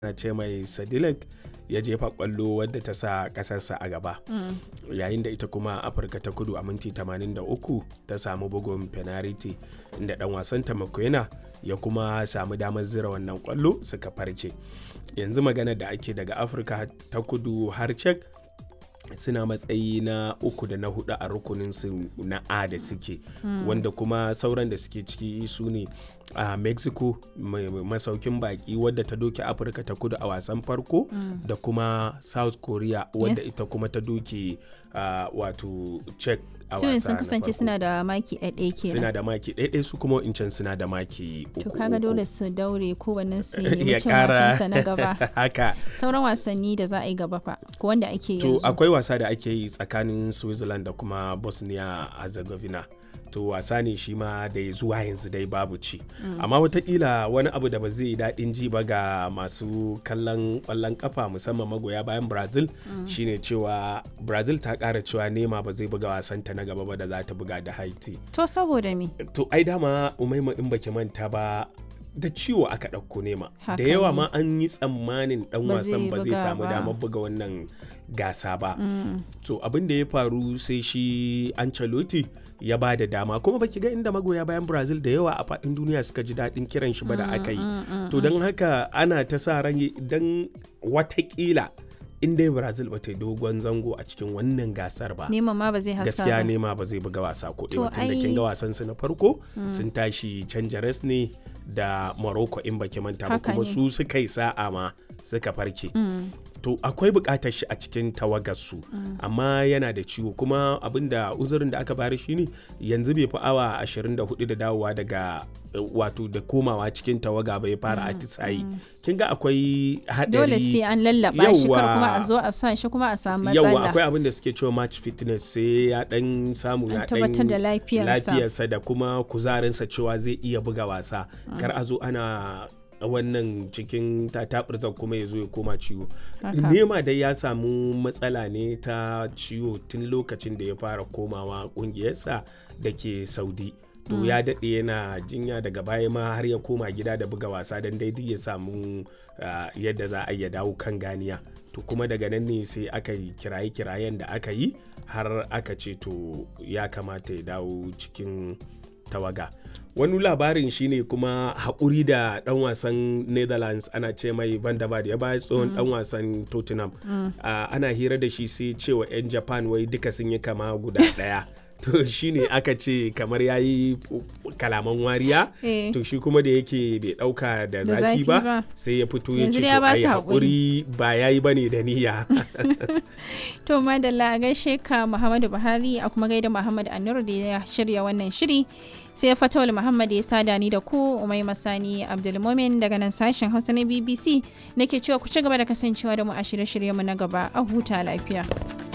ana ce mai sadilek ya jefa kwallo wadda ta sa kasarsa a gaba yayin da ita kuma afirka ta kudu a minti 83 ta samu bugun penalty inda dan wasan ta makwena ya kuma samu damar zira wannan kwallo suka farke yanzu magana da ake daga afirka ta kudu har cek suna matsayi na uku da na hudu a rukunin su na a da suke wanda kuma sauran da suke ciki su ne a mexico masaukin baki wadda ta doke afirka ta kudu a wasan farko da kuma south korea wadda ita kuma ta doke wato czech a Tuyin wasa sun na kasance farko. suna da maki ɗaiɗaya kenan. suna da maki ɗaiɗai su kuma incan suna da maki uku To kaga uku. dole su daure kowannen su ya nemi cin kara wasansa na gaba. haka Sauran wasanni da za a yi gaba fa ko wanda ake to yanzu. akwai wasa da ake yi tsakanin switzerland da kuma bosnia herzegovina to wasa ne shi ma da ya zuwa yanzu dai babu ci amma watakila wani abu da ba zai yi daɗin ji ba ga masu kallon ƙwallon kafa musamman magoya bayan brazil shine cewa brazil ta ƙara cewa nema ba zai buga wasanta na gaba ba da za ta buga da haiti To saboda me? to ai dama umaima in baki manta ba da ciwo aka ɗauko nema Haka da yawa ne. ma an yi tsammanin ɗan Ba wasan zai ba zai buga samu ba. damar buga wannan gasa ba to abin da ya faru sai shi Ancelotti ya ba da dama kuma baki ga inda magoya bayan Brazil da yawa a faɗin duniya suka ji daɗin kiran shi ba da aka yi to don haka ana ta sa ran don watakila in dai Brazil ba ta yi dogon zango a cikin wannan gasar ba Neman ma ba zai hasa gaskiya ba. nema ba zai buga wasa ko To ɗaya tun da kin ai- ga wasan su na farko sun tashi canja res ne da Morocco in baki manta ba Haka kuma ne. su suka yi sa'a ma suka farke Mm. to akwai buƙatar shi a cikin tawagar su amma yana da ciwo kuma abinda uzurin da aka bari shine yanzu bai fi awa 24 da dawowa daga eh, wato da komawa cikin tawaga bai fara atisayi kin ga akwai haɗari Dole sai an lallaba shi kar kuma a Yawwa. zo a sa shi kuma a samu yauwa matsala. akwai abin da suke cewa match fitness sai ya dan samu ya An tabbatar da lafiyarsa. lafiyarsa da kuma kuzarinsa cewa zai iya buga wasa kar a zo ana wannan cikin tatabirzan kuma ya zo ya koma ciwo Haka. nema dai ya samu matsala ne ta ciwo tun lokacin da ya fara komawa kungiyarsa da ke saudi to ya daɗe yana jinya daga baya ma har ya koma gida da buga wasa don daidai ya samu ah, yadda za a iya dawo kan ganiya to kuma daga nan ne sai aka yi kiraye-kirayen da aka yi har aka ce to ya kamata ya dawo cikin tawaga wani labarin shine kuma haƙuri da ɗan wasan netherlands ana ce mai van der Vaart ya baya tsohon ɗan wasan tottenham Ah, ana hira da shi sai cewa 'yan japan wai duka sun yi kama guda ɗaya to shine aka ce kamar ya yi kalaman wariya Eh. to shi kuma da yake bai ɗauka da Da zafi zafi ba ba. sai ya fito ya Yanzu ce dai ya to ba ai su haƙuri ba ya yi ba ne da niyya To madalla a gaishe ka Muhammadu Buhari a kuma gaida Muhammad Anur da ya shirya wannan shiri. Sai Fatawul Muhammad ya sada ni da ku Umai Masani Abdulmumin daga nan sashen Hausa na BBC nake cewa ku ci gaba da kasancewa da mu a shirye-shiryenmu na gaba a huta lafiya.